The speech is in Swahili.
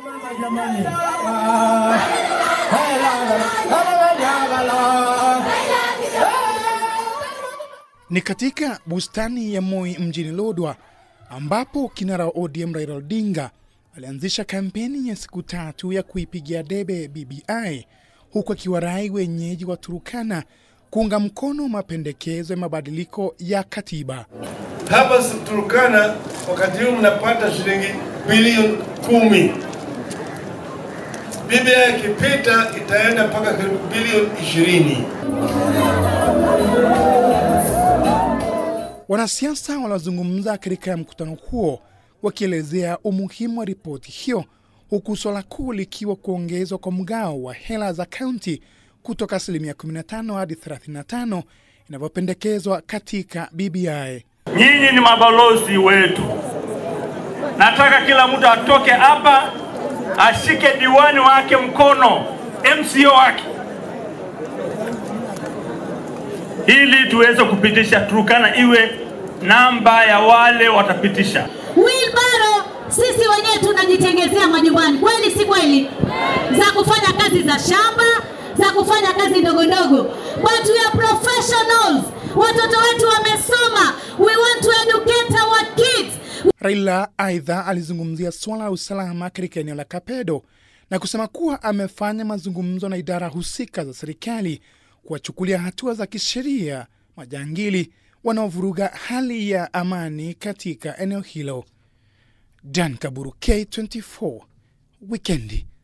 Ni katika bustani ya Moi mjini Lodwar ambapo kinara wa ODM Raila Odinga alianzisha kampeni ya siku tatu ya kuipigia debe BBI huku akiwarai wenyeji wa Turukana kuunga mkono mapendekezo ya mabadiliko ya katiba. Hapa Turukana wakati huu mnapata shilingi bilioni kumi. BBI ikipita itaenda mpaka bilioni ishirini. Wanasiasa waliozungumza katika mkutano huo wakielezea umuhimu wa ripoti hiyo, huku swala kuu likiwa kuongezwa kwa mgao wa hela za kaunti kutoka asilimia 15 hadi 35 inavyopendekezwa katika BBI. Nyinyi ni mabalozi wetu. Nataka kila mtu atoke hapa ashike diwani wake mkono, MCO wake, ili tuweze kupitisha Turkana iwe namba ya wale watapitisha. Wilbaro sisi wenyewe tunajitengezea majumbani, kweli si kweli? Za kufanya kazi za shamba, za kufanya kazi ndogo ndogo, but we are professionals. Watoto wetu wamesoma, we want to educate our kids. Raila aidha alizungumzia suala la usalama katika eneo la Kapedo na kusema kuwa amefanya mazungumzo na idara husika za serikali kuwachukulia hatua za kisheria majangili wanaovuruga hali ya amani katika eneo hilo. Dan Kaburu, K24, Wikendi.